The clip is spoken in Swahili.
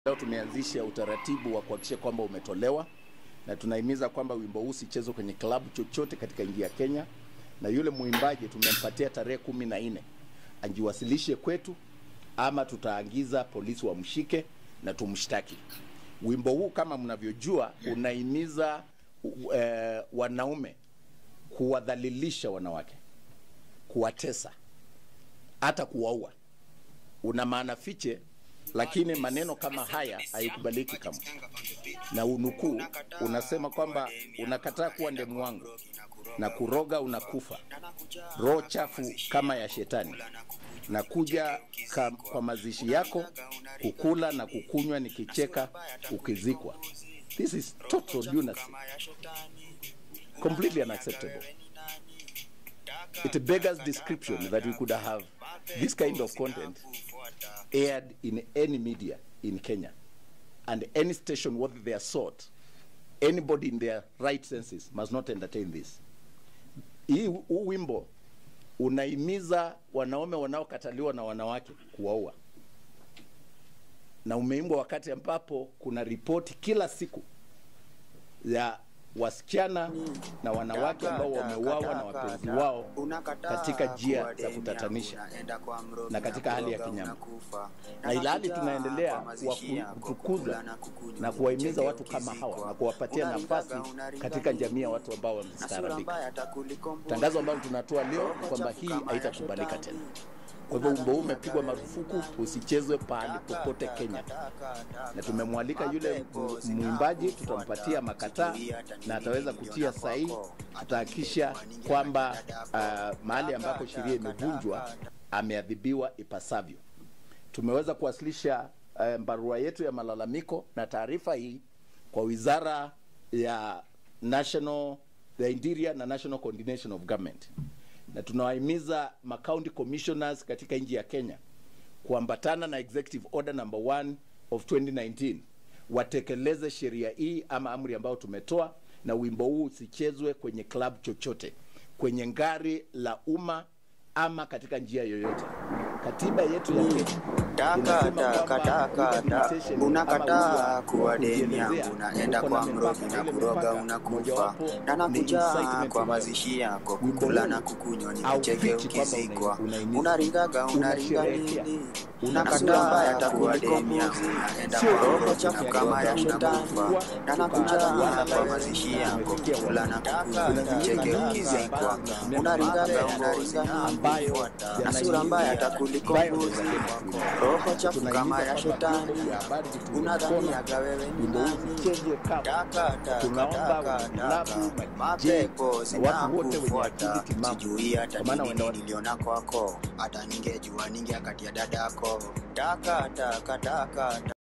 Leo tumeanzisha utaratibu wa kuhakikisha kwamba umetolewa na tunahimiza kwamba wimbo huu usichezwe kwenye klabu chochote katika nchi ya Kenya, na yule mwimbaji tumempatia tarehe kumi na nne ajiwasilishe kwetu, ama tutaagiza polisi wamshike na tumshtaki. Wimbo huu kama mnavyojua unahimiza uh, wanaume kuwadhalilisha wanawake, kuwatesa, hata kuwaua. Una maana fiche lakini maneno kama haya haikubaliki kamwe. Na unukuu unasema kwamba unakataa kuwa ndemu wangu na kuroga unakufa, roho chafu kama ya shetani, na kuja ka, kwa mazishi yako kukula na kukunywa nikicheka ukizikwa. This is total lunacy, completely unacceptable. It beggars description that we could have this kind of content aired in any media in Kenya and any station worth their salt, anybody in their right senses must not entertain this. Hii huu wimbo unahimiza wanaume wanaokataliwa na wanawake kuwaua, na umeimbwa wakati ambapo kuna ripoti kila siku ya wasichana na wanawake ambao wameuawa na wapenzi wao katika njia za kutatanisha na katika hali ya kinyama, na ilhali tunaendelea kutukuza na kuwahimiza watu kama hawa na kuwapatia nafasi katika jamii ya watu ambao wamestaarabika. Tangazo ambalo tunatoa leo kwamba hii haitakubalika tena. Kwa hivyo wimbo huu umepigwa marufuku, usichezwe pahali popote Kenya, na tumemwalika yule mwimbaji, tutampatia makataa na ataweza kutia sahihi. Tutahakikisha kwamba uh, mahali ambapo sheria imevunjwa ameadhibiwa ipasavyo. Tumeweza kuwasilisha uh, barua yetu ya malalamiko na taarifa hii kwa wizara ya National, the Interior na National Coordination of Government na tunawahimiza macounty commissioners katika nchi ya Kenya kuambatana na executive order number 1 of 2019 watekeleze sheria hii ama amri ambayo tumetoa, na wimbo huu usichezwe kwenye club chochote, kwenye ngari la umma ama katika njia yoyote. Katiba yetu ya Kenya unakataa kuwa deni yangu, unaenda kwa mrogi na kuroga unakufa, na nakuja kwa mazishi yako kukula na kukunywa, nikicheke ukizikwa, unaringaga unaringa nini? Unakataa mbaya kuwa deni yangu, unaenda kwa roho chafu kama ya shetani, na nakuja kwa mazishi yako kukula na kukunywa, nikicheke ukizikwa, unaringaga unaringa nini? na sura mbaya takuliko mbuzi roho chafu kama ya shetani, unadhaniaga wewe ni nani? Takataka mapepo zinakufuata, sijui hata nini niliona kwako, hata ningejua ningeakatia dadako. Takataka